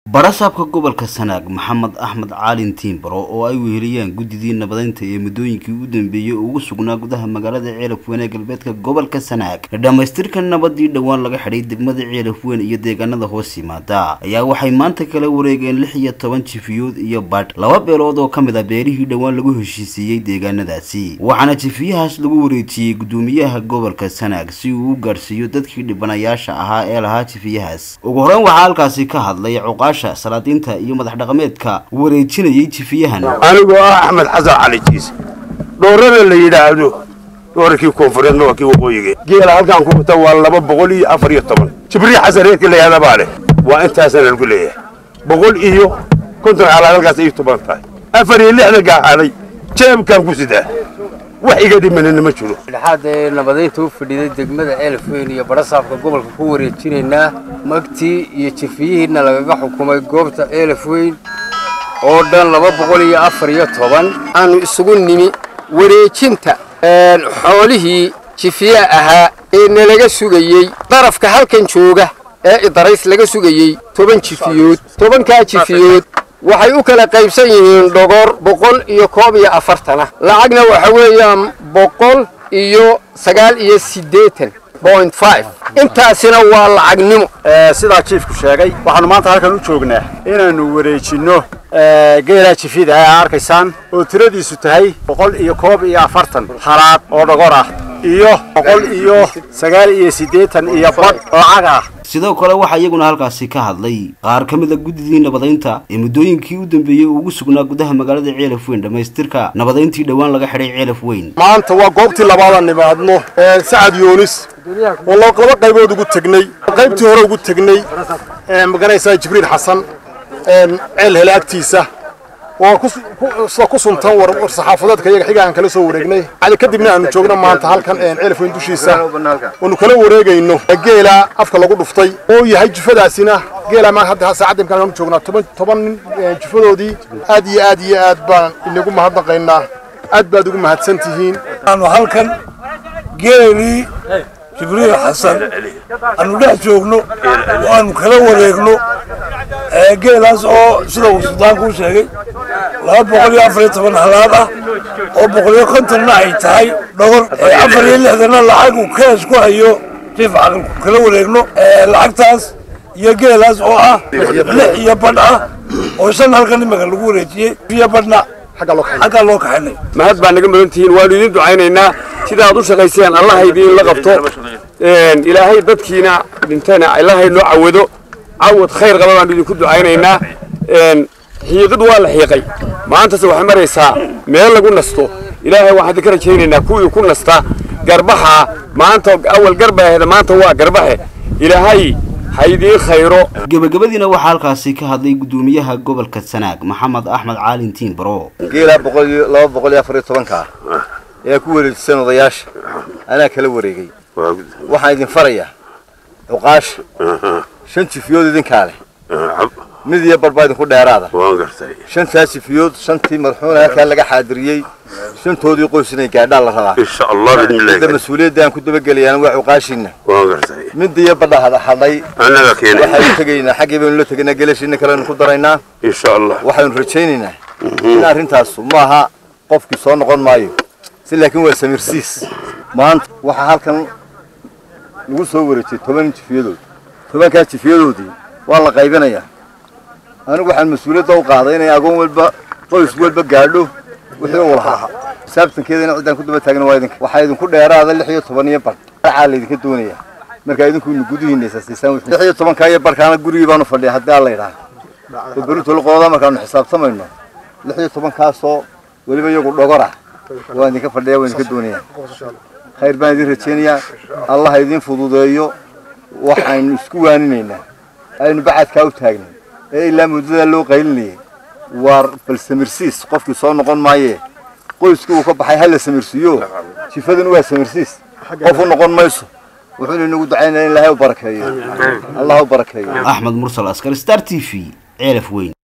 barasaabka gobolka sanaag maxamed axmed caalin tiimbaro oo ay weheliyaan guddidii nabadeynta ee muddooyinkii u dambeeyey ugu sugnaa gudaha magaalada ceelafweyn ee galbeedka gobolka sanaag dhammaystirka nabadii dhowaan laga xidhay degmada ceelafweyn iyo deegaanada hoos yimaada ayaa waxay maanta kala wareegeen lix iyo toban jifiyood iyo badh laba beelood oo ka mid a beerihii dhowaan lagu heshiisiiyey deegaanadaasi waxaana jifiyahaas lagu wareejiyey guddoomiyaha gobolka sanaag si uu u gaadhsiiyo dadkii dhibanayaasha ahaa ee lahaa jifiyahaas ugu horeyn waxaa halkaasi ka hadlay cuqaasha salaadiinta iyo madax dhaqameedka wareejinayay jifiyahan anigoo ah axmed xasan cali jiise dhoorana la yidhaahdo dhoorarkii koonfureedna waa kii waqooyiga geela halkaan ku wata waa laba boqol iyo afar iyo toban jibriil xasan reerkii la yihahda baa leh waa intaasana lagu leeyahay boqol iyo konton xalaal halkaas ay toban tahay afar iyo lixdan gaaxaday jeebkaan ku sidaa wax iga dhimanina ma jiro dhexaad ee nabadeynta u fadhiiday degmada ceelafweyn iyo barasaabka gobolka ku wareejinaynaa magtii iyo jifiyihiina lagaga xukumay goobta ceelafweyn oo dhan laba boqol iyo afar iyo toban aanu isugu nimi wareejinta xoolihii jifiya ahaa ee nalaga sugayey darafka halkan jooga ee idarays laga sugayey toban jifiyood tobankaa jifiyood waxay u kala qaybsan yihiin dhogor boqol iyo koob iyo afartana lacagna waxa weeyaan boqol iyo sagaal iyo siddeetan point five intaasina waa lacagnimo sidaa jiifku sheegay waxaanu maanta halkan u joognaa inaannu wareejinno geelaa jifida aa arkaysaan oo tiradiisu tahay boqol iyo koob iyo afartan halaad oo dhogor ah iyo boqol iyo sagaal iyo siddeetan iyo badh lacag ah sidoo kale waxaa iyaguna halkaasi ka hadlay qaar ka mid a guddidii nabadeynta ee muddooyinkii u dambeeyey ugu sugnaa gudaha magaalada ceelafweyn dhammaystirka nabadeyntii dhowaan laga xidhay ceelafweyn maanta waa goobtii labaadaan nimaadno sacad yoonis oo laba qaybood ugu tegnay qaybtii hore ugu tegnay maganaysaa jibriil xasan ceel hele agtiisa waa sida ku suntan war saxaafadeedka iyaga xiga aan kala soo wareegnay cali kadibna aanu joogno maanta halkan ceelafweyn dushiisa oonu kala wareegayno geela afka lagu dhuftay oo yahay jufadaasina geela ma hadda saacadda imkaan aanu joognaa toban toban nin jufadoodii aad iyo aad iyo aad baan inagu mahadnaqaynaa aad baad ugu mahadsan tihiin aanu halkan geelii jibriil xasan aanu dhex joogno oo aanu kala wareegno geelaas oo sida uu suldaanku u sheegay laba boqol iyo afar iyo toban halaad ah oo boqol iyo kontonna ay tahay dhogor afar iyo lixdanna lacag uu kees ku hayo jiif caqilku kala wareegno lacagtaas iyo geelaas oo ah lix iyo badh ah oo shan halkan imika lagu wareejiyey iyo badhna xaggaa loo kaxinay mahad baa naga mudan tihiin waanu idiin ducaynaynaa sida aad u shaqayseen allaha idiin la qabto ilaahay dadkiina dhintana allahay noo cawado cawad khayr qaba baanu idinku ducaynaynaa xiiqid waa la xiiqay maantase waxay maraysaa meel lagu nasto ilaahay waxaan idinka rajaynaynaa kuwii ku nasta garbaxa maanta awal garbaheeda maanta waa garbaxe ilaahay ha idiin khayro gebagabadiina waxaa halkaasi ka hadlay guddoomiyaha gobolka sanaag maxamed axmed caalin tiimbaro geelaa boqol iyo laba boqol iyo afar iyo tobanka ah ayaa ku wareejisan odayaasha anaa kala wareegay waxaan idin farayaa cuqaasha shan jifiyood idinkaa leh mid iyo barbaa idinku dheeraada shantaa jifiyood shantii marxuuna halkaa laga xaadiriyey shantoodii qoys inay gaadhaan la rabaa midda mas-uuliyadda aan ku dabagelayaana waa cuqaashiina midda iyo badha hadhay waxaynu tegaynaa xaggii baynu la tegaynaa gelashiina kalenu ku daraynaa waxaynu rajaynaynaa in arrintaasu maaha qofkii soo noqon maayo si laakiin waa samirsiis maanta waxaa halkan lagu soo wareejiyey toban jifiyadood tobankaa jifiyadoodii waa la qaybinayaa anigu waxaan mas-uuliyadda u qaaday inay agoon walba qoys walba gaadho wixii uu lahaa saabtankeedana ciddaan ku daba taagna waa idinka waxaa idinku dheeraada lix iyo toban iyo badh racaa laydinka doonaya markaa idinku inu gudihiina isaasiisaan lix iyo tobankaa iyo barhkaana gurigii baanu fadhiya haddii alla yidhaha berintoola qodada markaanu xisaabtamayno lix iyo tobankaasoo weliba iyagu dhogor ah waa idinka fadhiya waa idinka doonaya khayr baan idin rajaynayaa allah idin fududeeyo waxaynu isku waaninaynaa aynu bacadkaa u taagnay ee ilaa muddadaa loo qaylinayay waa bal samirsiis qofkii soo noqon maayee qoyskii uu ka baxay ha la samirsiiyo jifadan waa samirsiis qof u noqon mayso wuxuuna inagu ducaynaya in ilaahay u barakeeyo allah u barakeeyo axmed mursal askar star t v ceelaf weyn